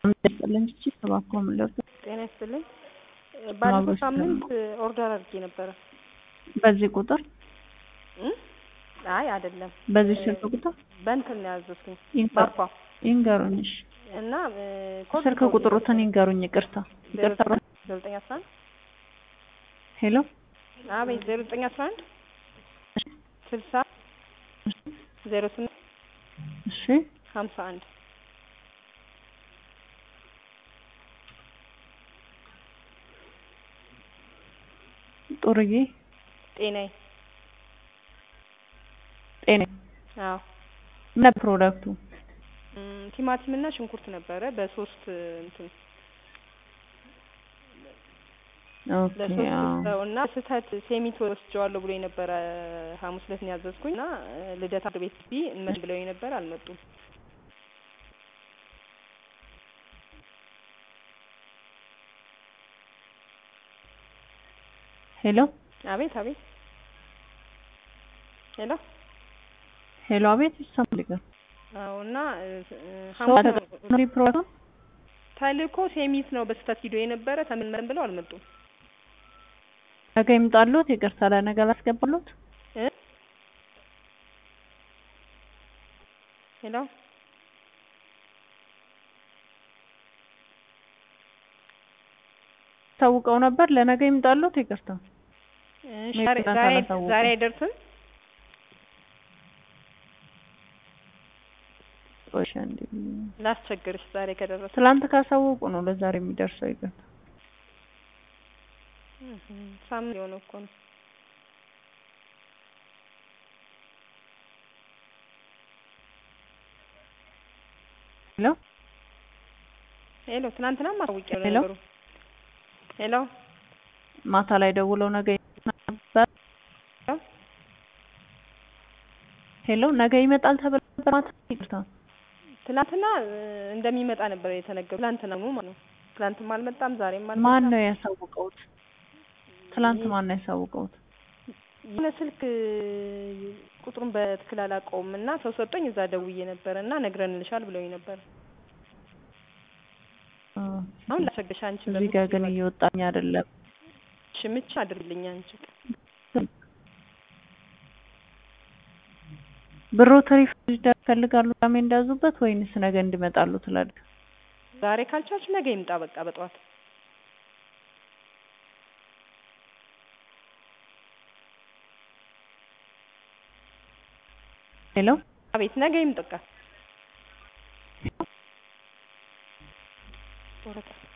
ይስጥልኝ እቺ እባክዎ ምን ልርዳው? ጤና ይስጥልኝ። ባለፈው ሳምንት ኦርደር አድርጌ ነበረ። በዚህ ቁጥር እ አይ አይደለም በዚህ ስልክ ቁጥር በእንትን ነው ያዘዝኩኝ ይንገሩ- ባባ ይንገሩኝ። እሺ እና እ ኮድ ስልክ ቁጥሩትን ይንገሩኝ። ይቅርታ ይቅርታ። ዜሮ ዘጠኝ አስራ አንድ ሄሎ አቤት ዜሮ ዘጠኝ አስራ አንድ ስልሳ ዜሮ ስምንት እሺ ሀምሳ አንድ ጡርዬ ጤናዬ ጤና አዎ ምን ፕሮዳክቱ እም፣ ቲማቲም እና ሽንኩርት ነበረ በሶስት እንትን ኦኬ ለሶስት አዎ ሰው እና ስህተት ሴሚት ወስጀዋለሁ ብሎ የነበረ ሐሙስ ዕለት ነው ያዘዝኩኝ እና እ፣ ልደታ ቤት ቢ እንመጣለን ብለው የነበረ አልመጡም። ሄሎ አቤት አቤት ሄሎ ሄሎ አቤት ይሰማል። ይቀር አዎ እና እ፣ እ፣ ሰው ሐሙስ አተቀምሪ ፕሮዳክቱ ተልእኮ ሴሚት ነው በስህተት ሂዶ የነበረ ተመልመን ብለው አልመጡም። ነገ ይምጣሉት። ይቅርታ ለነገ ላስገባሉት። እ ሄሎ ታውቀው ነበር ለነገ ይምጣሉት። ይቅርታ እሺ፣ ዛሬ ምክንያት ዛሬ አላሳወቁም። ዛሬ አይደርስም። ቆይ አንዴ ላስቸግርሽ ዛሬ ከደረሰ ትላንት ካሳወቁ ነው ለዛሬ የሚደርሰው። ይቅርታ እህ፣ ሳምንት የሆነ እኮ ነው። ሄሎ ሄሎ ትናንትናም አሳውቄው ሄሎ? ነገሩ። ሄሎ ማታ ላይ ደውለው ነገ ነበር። ሄሎ? ሄሎ ነገ ይመጣል ተብሎ ነበር ማታ። ይቅርታ ትናንትና እ፣ እንደሚመጣ ነበር የተነገሩ። ትናንትና ነው ማለት ነው። ትናንትም አልመጣም፣ ዛሬም አልመጣም። ማን ነው ያሳውቀውት? ትላንት ማን ነው ያሳውቀውት? የሆነ ስልክ እ፣ ቁጥሩን በትክክል አላውቀውም እና ሰው ሰጦኝ እዛ ደውዬ ነበር እና ነግረንልሻል ብለውኝ ነበር። አሁን ላስቸግርሽ አንቺ እዚህ ጋር ግን እየወጣኝ አይደለም። ሽምቻ አድርግልኝ አንቺ ብሮት ሪፈንድ ይፈልጋሉ ቅዳሜ እንዳዙበት ወይንስ ነገ እንዲመጣሉ ትላልክ? ዛሬ ካልቻልሽ ነገ ይምጣ በቃ በጠዋት ሄሎ አቤት ነገ ይምጣ በቃ ወረቀት